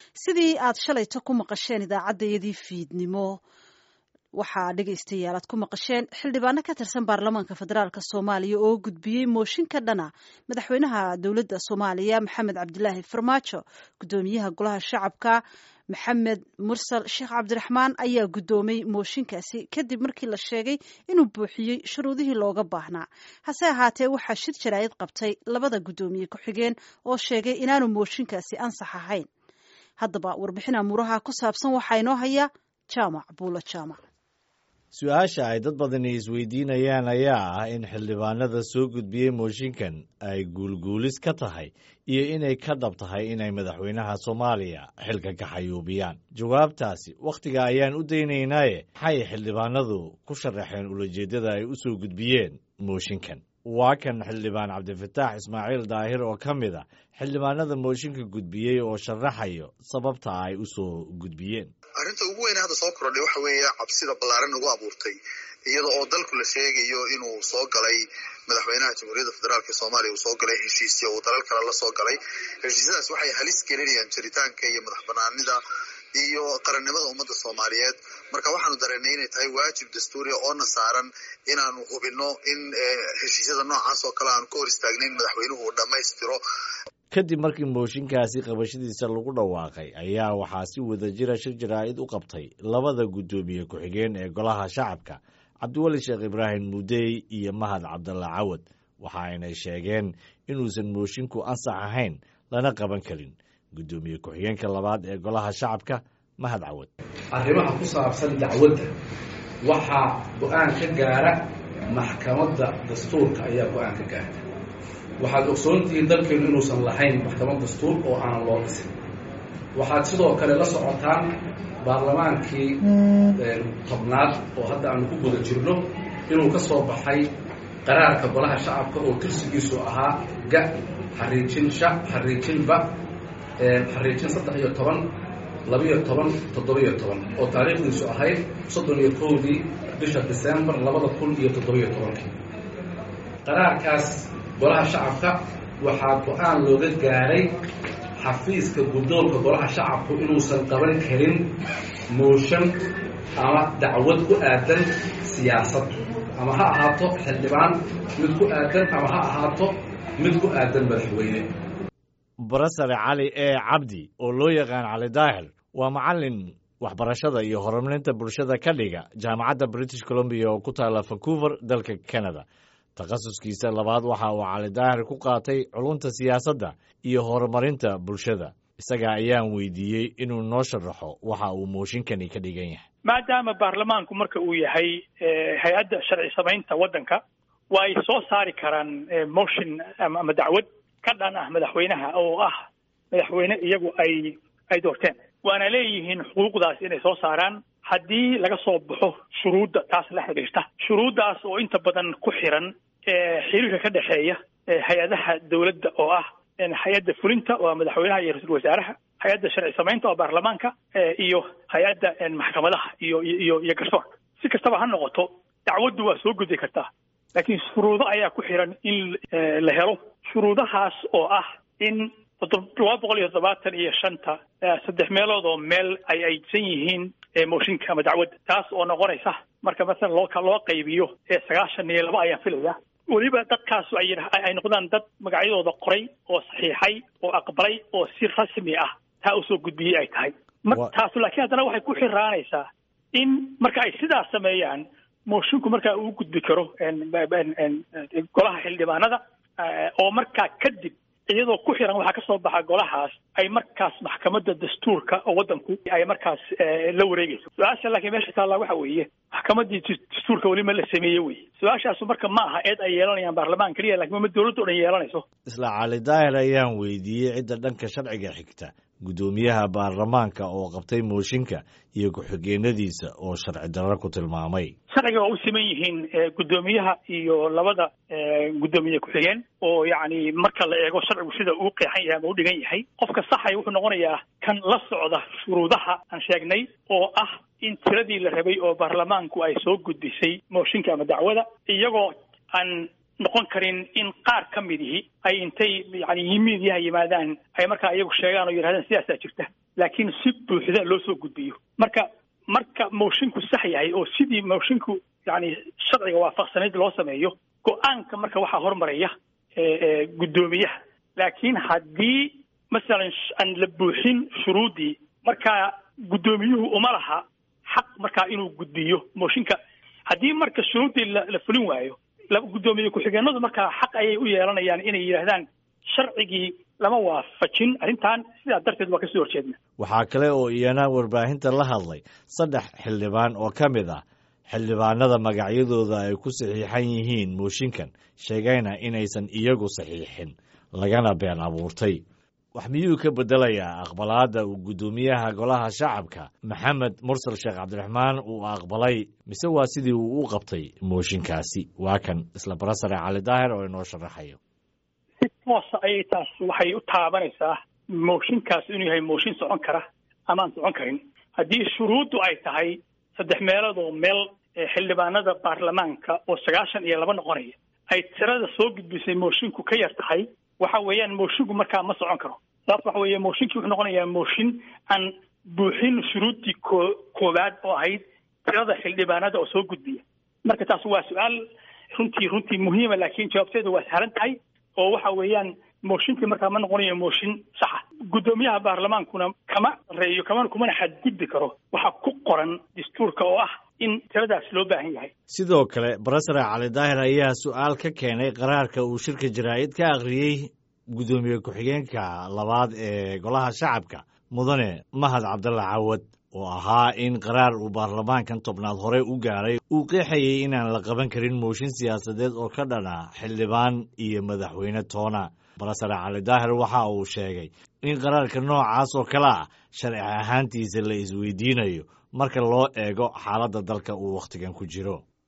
sidii aad shalayto ku maqasheen idaacaddayadii fiidnimo waxaa dhegaystayaal aad ku maqasheen xildhibaano ka tirsan baarlamaanka federaalk soomaaliya oo gudbiyey mooshin ka dhana madaxweynaha dowladda soomaaliya maxamed cabdilaahi farmaajo guddoomiyaha golaha shacabka maxamed mursal sheekh cabdiraxmaan ayaa guddoomay mooshinkaasi kadib markii la sheegay inuu buuxiyey shuruudihii looga baahnaa hase ahaatee waxaa shir jaraa'id qabtay labada guddoomiye ku-xigeen oo sheegay inaanu mooshinkaasi ansax ahayn haddaba warbixin amuuraha ku saabsan waxaa inoo haya jaamac buulo jaamac su-aasha ay dad badani isweydiinayaan ayaa ah in xildhibaanada soo gudbiyey mooshinkan ay guulguulis ka tahay iyo inay ka dhab tahay inay madaxweynaha soomaaliya xilka ka xayuubiyaan jawaabtaasi wakhtiga ayaan u daynaynaaye maxay xildhibaanadu ku sharaxeen ulajeeddada ay u soo gudbiyeen mooshinkan waa kan xildhibaan cabdifataax ismaaciil daahir oo ka mid a xildhibaanada mooshinka gudbiyey oo sharaxayo sababta ay u soo gudbiyeen arrinta ugu weyne hadda soo kordhay waxa weeye cabsida ballaaran ugu abuurtay iyada oo dalku la sheegayo inuu soo galay madaxweynaha jamhuuriyadda federaalk soomaaliya uu soo galay heshiisyo uu dalal kale la soo galay heshiisyadaas waxay halis gelinayaan jiritaanka iyo madax banaanida iyo qarannimada ummadda soomaaliyeed marka waxaanu dareennay inay tahay waajib dastuuriya oona saaran inaanu hubinno in heshiisyada noocaas oo kale aanu ka hor istaagnayn madaxweynuhu uu dhammaystiro kadib markii mooshinkaasi qabashadiisa lagu dhawaaqay ayaa waxaa si wadajira shir jaraa'id u qabtay labada guddoomiye ku-xigeen ee golaha shacabka cabdiweli sheekh ibraahim mudey iyo mahad cabdalla cawad waxa aynay sheegeen inuusan moshinku ansax ahayn lana qaban karin guddoomiye ku-xigeenka labaad ee golaha shacabka mahad cawad arrimaha ku saabsan dacwadda waxaa go-aan ka gaara maxkamadda dastuurka ayaa go-aan ka gaarta waxaad ogsoontihiin dalkeenu inuusan lahayn maxkamad dastuur oo aanan loo dhisin waxaad sidoo kale la socotaan baarlamaankii tobnaad oo hadda aanu ku guda jirno inuu ka soo baxay qaraarka golaha shacabka oo tirsigiisu ahaa ga xariijin sha xariijin ba xariijin saddex iyo toban labiyo toban toddobiyo toban oo taariikhdiisu ahayd soddon iyo kowdii bisha decembar labada kun iyo toddobiyo tobankii qaraarkaas golaha shacabka waxaa go-aan looga gaaray xafiiska guddoonka golaha shacabku inuusan qaban karin mooshan ama dacwad ku aadan siyaasad ama ha ahaato xildhibaan mid ku aadan ama ha ahaato mid ku aadan madaxweyne barasare cali ee cabdi oo loo yaqaan cali daahir waa macallin waxbarashada iyo horumarinta bulshada ka dhiga jaamacadda british columbia oo ku taalla vancouver dalka canada takhasuskiisa labaad waxa uu cali daahir ku qaatay culunta siyaasadda iyo horumarinta bulshada isaga ayaan weydiiyey inuu noo sharaxo waxa uu mooshinkani ka dhigan yahay maadaama baarlamaanku marka uu yahay hay-adda sharci samaynta waddanka waa ay soo saari karaan motion ama dacwad ka dhan ah madaxweynaha oo ah madaxweyne iyagu ay ay doorteen waana leeyihiin xuquuqdaas inay soo saaraan haddii laga soo baxo shuruudda taas la xidhiirta shuruuddaas oo inta badan ku xiran xiriirka ka dhexeeya hay-adaha dowladda oo ah hay-adda fulinta waa madaxweynaha iyo ra-iisul wasaaraha hay-adda sharci samaynta oo baarlamaanka iyo hay-adda maxkamadaha iyo iyo iyo garsoorka si kastaba ha noqoto dacwaddu waa soo gudi kartaa laakiin shuruudo ayaa ku xiran in la helo shuruudahaas oo ah in laba boqol iyo toddobaatan iyo shanta saddex meelood oo meel ay aydsan yihiin mooshinka ama dacwadda taas oo noqonaysa marka masalan loo loo qaybiyo sagaashan iyo laba ayaan filaya weliba dadkaas ay ay noqdaan dad magacyadooda qoray oo saxiixay oo aqbalay oo si rasmi ah taa usoo gudbiyey ay tahay taas laakiin haddana waxay ku xiraanaysaa in marka ay sidaas sameeyaan moshinku markaa uu gudbi karo golaha xildhibaanada oo markaa kadib iyadoo ku xiran waxaa ka soo baxa golahaas ay markaas maxkamadda dastuurka oo waddanku ay markaas la wareegayso su-aasha laakiin meesha taallaa waxa weeye maxkamaddii dastuurka weli ma la sameeye weye su-aashaasu marka ma aha eed ay yeelanayaan baarlamaan keliya lakin ma dowladda o dhan yeelanayso isla cali daahir ayaan weydiiyey cidda dhanka sharciga xigta guddoomiyaha baarlamaanka oo qabtay mooshinka iyo ku-xigeenadiisa oo sharci darro ku tilmaamay sharciga waa u siman yihiin guddoomiyaha iyo labada guddoomiye ku-xigeen oo yacni marka la eego sharcigu sida uu qeexan yahay ama u dhigan yahay qofka saxay wuxuu noqonayaa kan la socda shuruudaha aan sheegnay oo ah in tiradii la rabay oo baarlamaanku ay soo gudbisay mooshinka ama dacwada iyagoo aan noqon karin in qaar ka midihi ay intay yani yimiidyaha yimaadaan ay markaa iyagu sheegaan oo yidhahdaan sidaasaa jirta laakiin si buuxda loo soo gudbiyo marka marka moshinku sax yahay oo sidii moshinku yani sharciga waafaqsanayd loo sameeyo go-aanka marka waxaa hormaraya guddoomiyaha laakiin haddii masalan aan la buuxin shuruuddii markaa guddoomiyuhu uma laha xaq markaa inuu gudbiyo mooshinka haddii marka shuruuddii la fulin waayo guddoomiye ku-xigeenadu markaa xaq ayay u yeelanayaan inay yidhaahdaan sharcigii lama waafajin arrintan sidaa darteed waa kasoo horjeedna waxaa kale oo iyana warbaahinta la hadlay saddex xildhibaan oo ka mid ah xildhibaanada magacyadooda ay ku saxiixan yihiin mooshinkan sheegayna inaysan iyagu saxiixin lagana been abuurtay wax miyuu ka beddelayaa aqbalaadda uu guddoomiyaha golaha shacabka maxamed mursal sheekh cabdiraxmaan uu aqbalay mise waa sidii uu u qabtay mooshinkaasi waa kan isla barasare cali daahir oo inoo sharaxayo si toosa ayay taas waxay u taabanaysaa mooshinkaas inuu yahay mooshin socon kara ama aan socon karin haddii shuruuddu ay tahay saddex meelood oo meel xildhibaanada baarlamaanka oo sagaashan iyo laba noqonaya ay tirada soo gudbisay moshinku ka yar tahay waxa weeyaan moshinku markaa ma socon karo sababto waxa weeye mooshinkii wuxuu noqonayaa mooshin aan buuxin shuruuddii koo koowaad oo ahayd tirada xildhibaanada oo soo gudbiya marka taas waa su-aal runtii runtii muhiima laakiin jawaabteedu waa sahlan tahay oo waxa weeyaan mooshinkii markaa ma noqonayo mooshin saxa guddoomiyaha baarlamaankuna kama reeyo kama kumana xadgudbi karo waxaa ku qoran dastuurka oo ah in tiradaas loo baahan yahay sidoo kale barasare cali daahir ayaa su-aal ka keenay qaraarka uu shirka jaraa'id ka akhriyey guddoomiye ku-xigeenka labaad ee golaha shacabka mudane mahad cabdalla cawad oo ahaa in qaraar uu baarlamaankan tobnaad hore u gaaray uu qeexayay inaan la qaban karin mooshin siyaasadeed oo ka dhana xildhibaan iyo madaxweyne toona barasare cali daahir waxa uu sheegay in qaraarka noocaas oo kale ah sharci ahaantiisa la isweydiinayo marka loo eego xaaladda dalka uu wakhtigan ku jiro